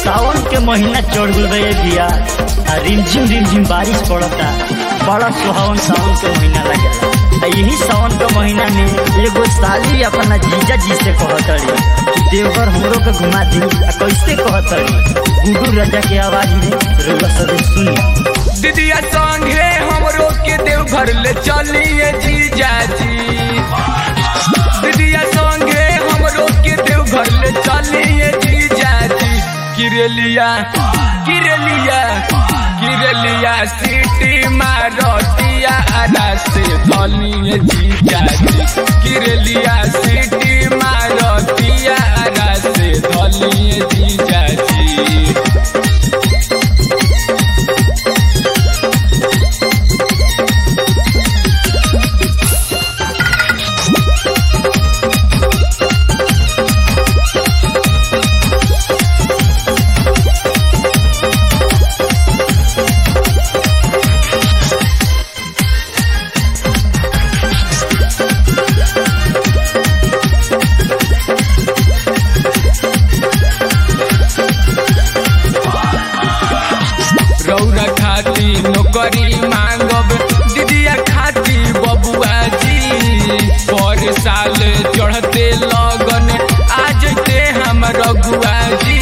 सावन के महीना चढ़ गल बे बिया आ रिमझिम रिमझिम बारिश पड़ता बड़ा सुहावन सावन के महीना लगेला आ यही सावन के महीना में एगो साली अपना जीजा जी से कहत रही कि देवघर हमरो के घुमा दी आ कैसे कहत रही गुडू राजा के आवाज में रउआ सब सुनी दीदिया संगे हमरो के देवघर ले चलिए जीजा जी दीदिया संगे हमरो के देवघर ले चलिए जीजा जी किरलिया किरलिया किरलिया सिटी मारतिया आदा से धलिए जीजा जी किरलिया सिटी मारतिया आदा से धलिए जीजा जी रौरा खाती नौकरी मांगब दीदिया खाती बबुआ जी पर साल चढ़ते लगन आज ते हम रघुआ जी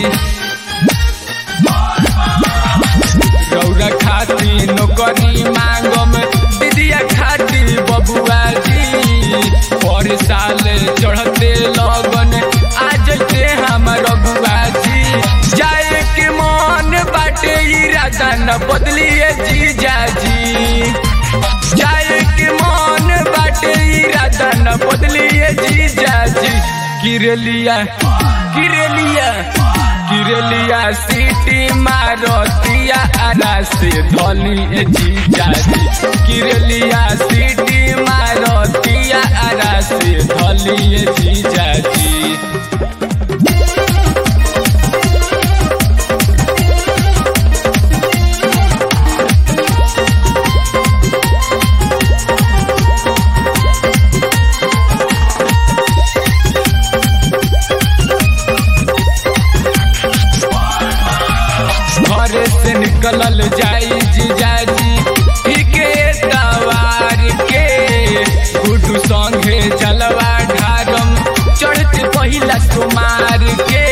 रौरा खाती नौकरी मांगब दीदिया खाती बबुआ जी पर साल चढ़ते लगन आज ते हम रघुआ जी जाए के मन बाटे इरादा न बदलिए जीजा जी जाए के मन बाटे इरादा न बदलिए जीजा जी किरलिया किरलिया किरलिया सीटी मारतिया आरा से धलिए जीजा जी किरलिया सीटी मारतिया आरा से धलिए जीजा जी घरे से निकलल जाई जीजाजी ठीके तवार के गुडू संगे चलवा ढारम चढ़ते पहिला सुमार के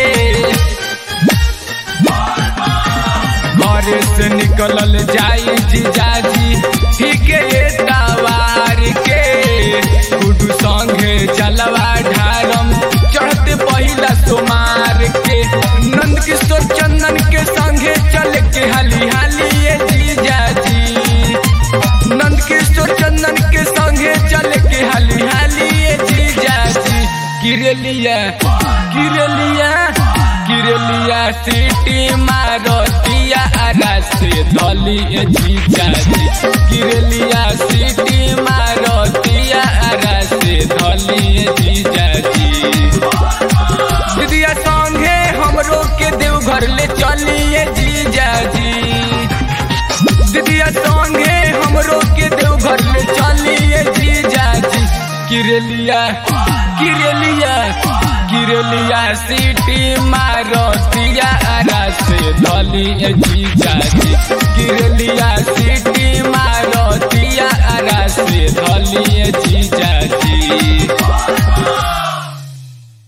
घरे से निकलल जाई जीजाजी ठीके तवार के गुडू संगे चलवा ढारम चढ़ते पहिला सुमार के नंद किशोर चंदन के संगे चल के हाली हाली ये जीजा जी नंद किशोर चंदन के संगे चल के हाली हाली ये जीजा जी किरलिया किरलिया किरलिया सिटी मारतिया आरा से धली ये जीजा जी किरलिया सिटी मारतिया आरा से धली ये जीजा जी दीदिया संगे हमरो के देवघर ले चलिए जीजा जी दीदिया संगे हमरो के देवघर ले चलिए जीजा जी किरलिया किरलिया किरलिया सिटी मारतिया आरा से धलिए जीजा जी किरलिया सिटी मारतिया आरा से धलिए जीजा जी